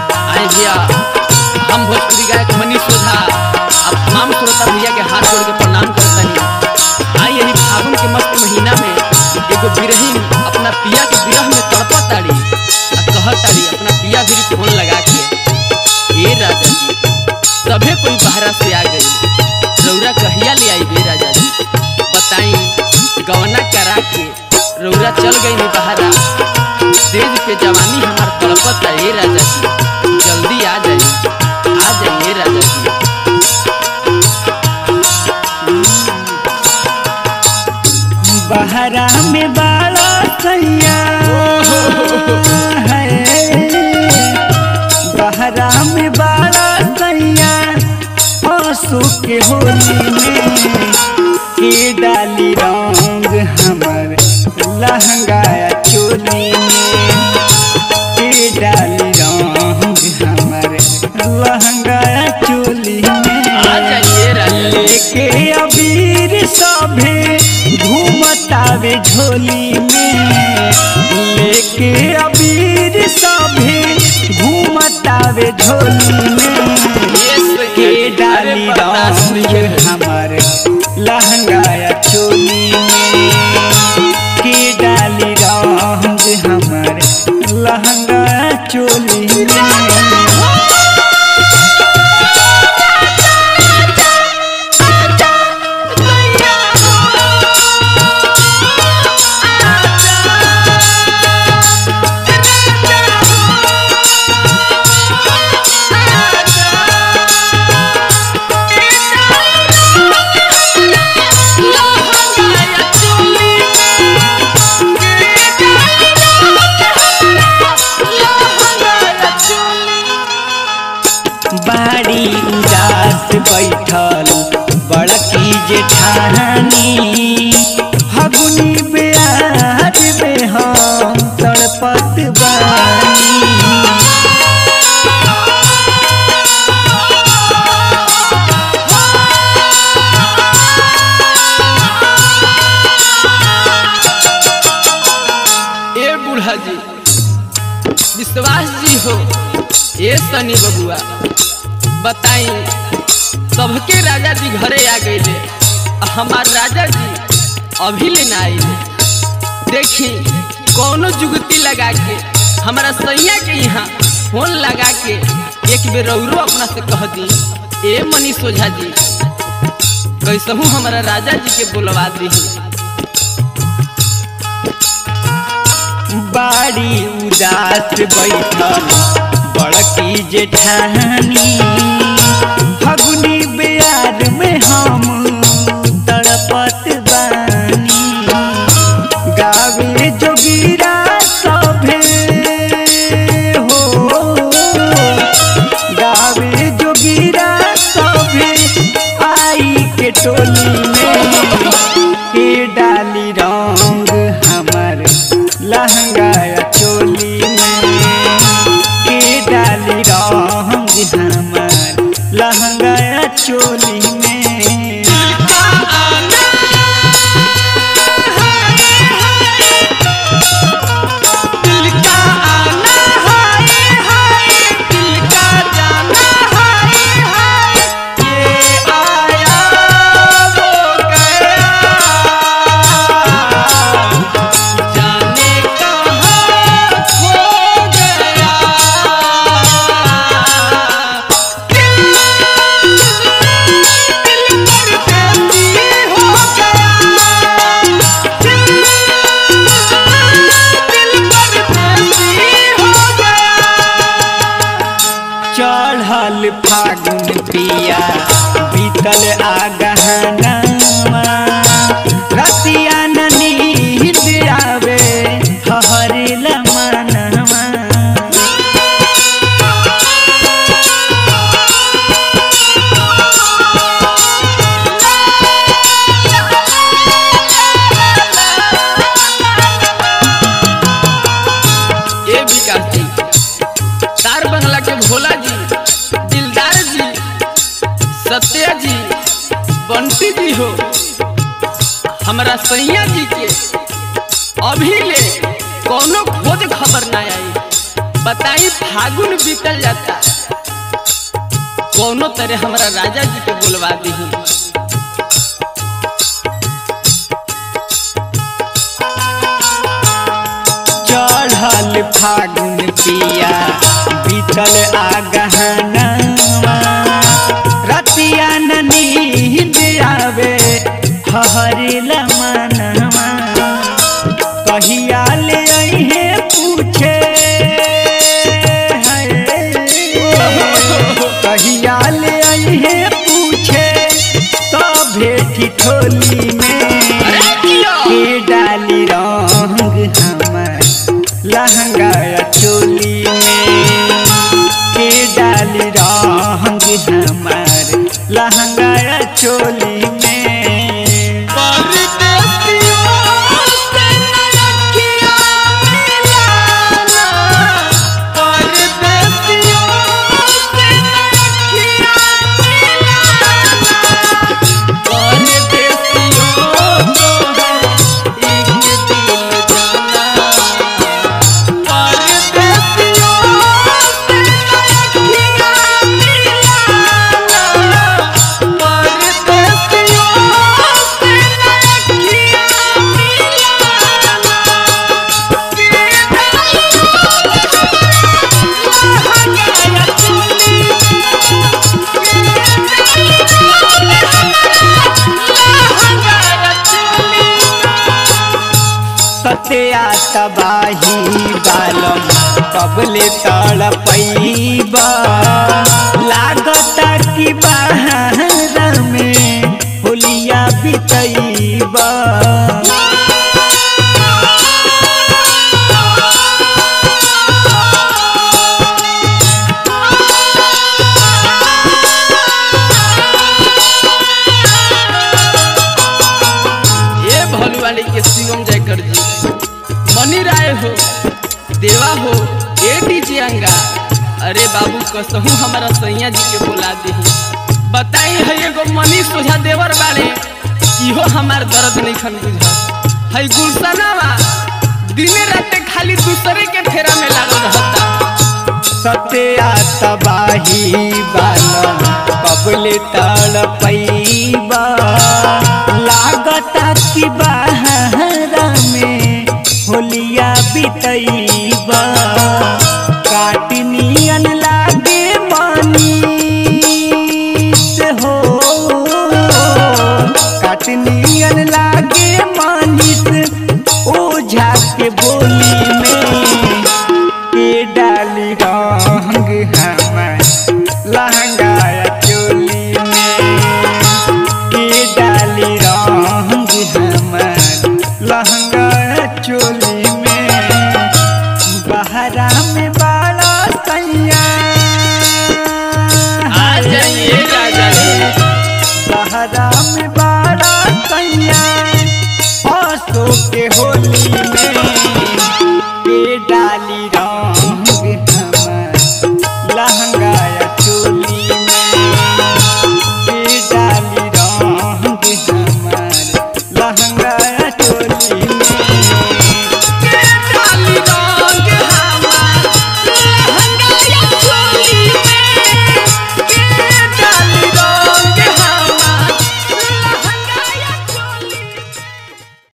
आए भैया हम भोजपुरी गायक मनीष ओझा अब तमाम श्रोता भैया के हाथ जोड़ के प्रणाम करता ही आई यही फागुन के मस्त महीना में एगो बिरहीन अपना पिया के विरह में तड़पत ताड़ी आ कहत ताड़ी अपना पिया भी फोन लगा के ए राजा जी सभे कोई बाहरा से आ गई रौरा कहिया ले आई बे राजा जी बताई गवना करा के रौरा चल गई नहीं बहारा तेज पे जवानी हमार तड़पत है ए राजा जी जल्दी आ जाइए आ जाइए राजा जी बहरा में बाला सैया है बहरा में बाला सैया आंसू के होली में के डाली रंग हमर लहंगा चोली में के डाली रंग हमर लहंगा चोली में आ जाइए राजा जी लेके अबीर सभे घूमतावे झोली में लेके अबीर सभे घूमतावे झोली में के डाली रंग हमर लहंगा चोली में के डाली रंग हमर लहंगा चोली में बाड़ी उदास बैठल बड़की जेठानी फगुनी ब्याज में हम तड़पत बानी ए बूढ़ा जी विश्वास जी हो ए सनी बबुआ बताई सबके राजा जी घरे आ गए हमार राजा जी अभी ले ना आइले देखी कौनो जुगती लगा के हमारा सैया के यहाँ फोन लगा के एक बेर रौरो अपना से कह दी ए मनीष ओझा जी कैसहू हमारा राजा जी के बोलवा दी बाड़ी उदास बैठल बड़की जेठानी फगुनी ब्याज में हम तड़पत बानी गावे जोगिरा सभे हो गावे जोगिरा सभे आई के टोली में के डाली रंग हमर लहंगा चोली में के डाली रंग हमर लहंगा चोली में चढ़ल फागुन पिया बीतल आगहनामा रतिया न नींद आवे हहरिल मनवा ए विकास जी तार बंगला के भोला जी दिलदार जी सत्या जी बंटी जी हो हमारा सैया जी के अभी ले कोनो खोज खबर ना आई बताई फागुन बीतल जाता कौनो तरह हमारा राजा जी के बुलवा दी चढ़ल फागुन पिया बीतल आगहनवा रतिया न नींद आवे हहरिल मनवा कहिया ले अइहे पूछे हाय। कहिया ले अइहे पूछे तो भेटी ठोली में के डाली रंग हमर लहंगा चोली में के डाली रंग हमर लहंगा चोली में सत्या तबाही बालम कबले तड़पैबा लागता कि बाहर में होलिया बितैबा ये भलुवाली के शिवम जयकर जी मनी राय हो देवा हो ए डीजे अंगा अरे बाबू कसहू हमारा सैया जी के बोला दी बताई है एगो मनी सोझा देवर बाड़े इहो हमार दर्द नहीं खन बुझा है गुलशनावा दिने राते खाली दूसरे के फेरा में लागल रहता सत्या तबाही बालम कबले तड़पैबा लागता कि बाहर में होलिया बितैबा